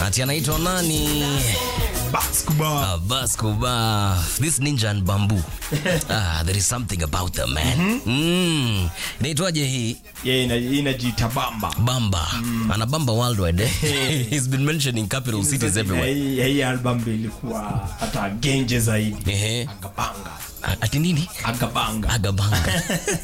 ati anaitwa nani? Basketball. Abbas Kuba. This ninja and bamboo. ah, there is something about them man. Mm. Inaitwaje hii? Yeah, ina- inajiita bamba. Bamba. Ana bamba worldwide. eh? He's been mentioning capital cities everywhere. Hii- hii album ilikuwa hata genje zaidi. Ehe. Agabanga. A- Ati nini? Agabanga. Agabanga.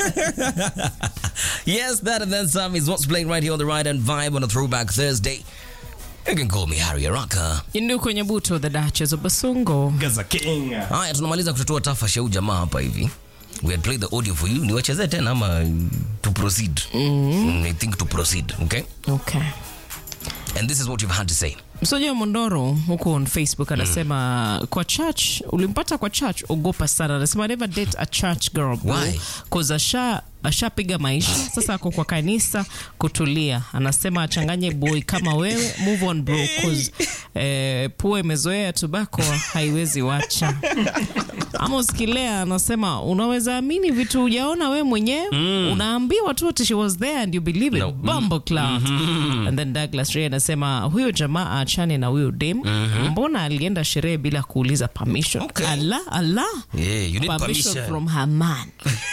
yes, that and then some is what's playing right here on the Ride and Vibe on a Throwback Thursday. You can call me Harry Araka. Indu kwenye buto the Duchess of Basungo. Gaza King. Haya, tunamaliza kutotoa tafash ya huyu jamaa hapa hivi. We had played the audio for you. Niwachezee tena ama to proceed? Mm, I think to proceed, okay? Okay. And this is what you've had to say. Msoja wa Mondoro huko on Facebook anasema kwa church ulimpata kwa church, ogopa sana. Anasema never date a church girl bro. Why? Cause asha ashapiga maisha sasa, ako kwa kanisa kutulia. Anasema achanganye boy kama wewe, move on bro, cause eh, pua imezoea tobacco haiwezi wacha. Amos Kilea anasema unaweza amini vitu hujaona we mwenyewe unaambiwa tu ati she was there and you believe it No. Bumble cloud and then Douglas Ray anasema huyo jamaa aachane na huyo dem mbona alienda sherehe bila kuuliza permission Okay. ala ala Yeah, you need permission permission. from her man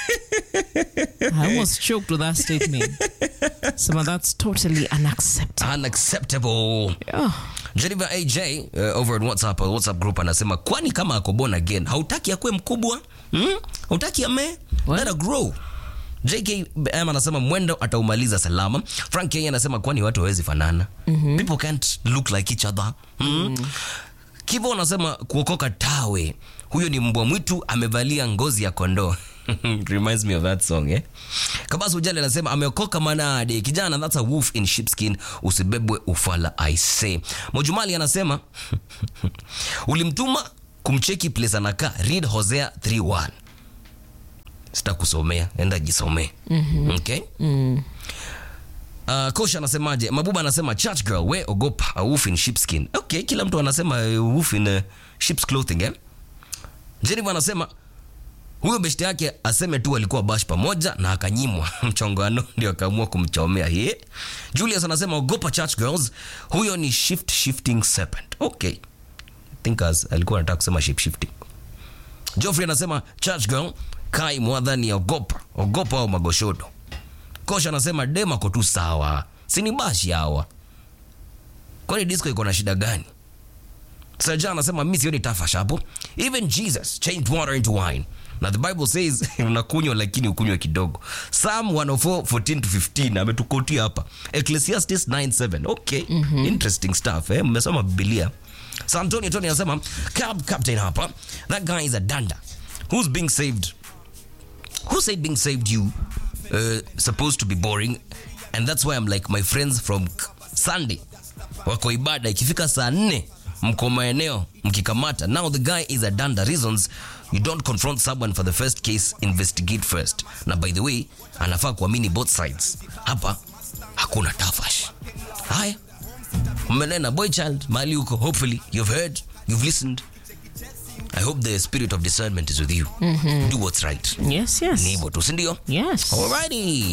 I almost choked with that statement sema that's totally unacceptable Unacceptable. oh. Jennifer AJ uh, over at WhatsApp, uh, WhatsApp group anasema kwani kama ako born again hautaki akue mkubwa hmm? hautaki ame What? let her grow JKM anasema mwendo ataumaliza salama. Frank K anasema kwani watu hawezi fanana. People can't look like each other. Mm. Kivo anasema kuokoka tawe. Huyo ni mbwa mwitu amevalia ngozi ya kondoo. Reminds me of that song eh. Kabasu Ujali anasema ameokoka manade. Kijana that's a wolf in sheepskin. Usibebwe ufala I say. Mojumali anasema ulimtuma kumcheki place anakaa. Read Hosea 3:1 sitakusomea enda jisomee mm-hmm. okay mm. Uh, kosha anasemaje mabuba anasema church girl we ogopa a wolf in sheepskin okay kila mtu anasema uh, wolf in uh, sheep's clothing eh? jennifer anasema huyo beshte yake aseme tu alikuwa bash pamoja na akanyimwa mchongano ndio akaamua kumchomea ye julius anasema ogopa church girls huyo ni shift shifting serpent okay I think as, alikuwa anataka kusema shape shifting Geoffrey anasema church girl kai mwadhani ogopa ogopa au magoshodo. Kosha anasema dem ako tu sawa, sini bashi hawa. Kwani disco iko na shida gani? Saja anasema mimi sioni tafash hapo. Even Jesus changed water into wine. Na the Bible says unakunywa lakini ukunywe kidogo. Psalm 104 14 to 15 ametukotia hapa. Ecclesiastes 9:7. Okay, interesting stuff eh. Mmesoma Biblia. So Antonio Tony anasema cab captain hapa. That guy is a danda. Who's being saved? Who said being saved you uh, supposed to be boring? And that's why I'm like my friends from K- Sunday wako ibada ikifika saa nne mko maeneo mkikamata now the guy is a danda reasons you don't confront someone for the first case investigate first na by the way anafaa kuamini both sides hapa hakuna tafash haya mmenena boy child mali huko hopefully you've heard you've listened i hope the spirit of discernment is with you do what's right yes ni yes hivyo tu sindio yes alrighty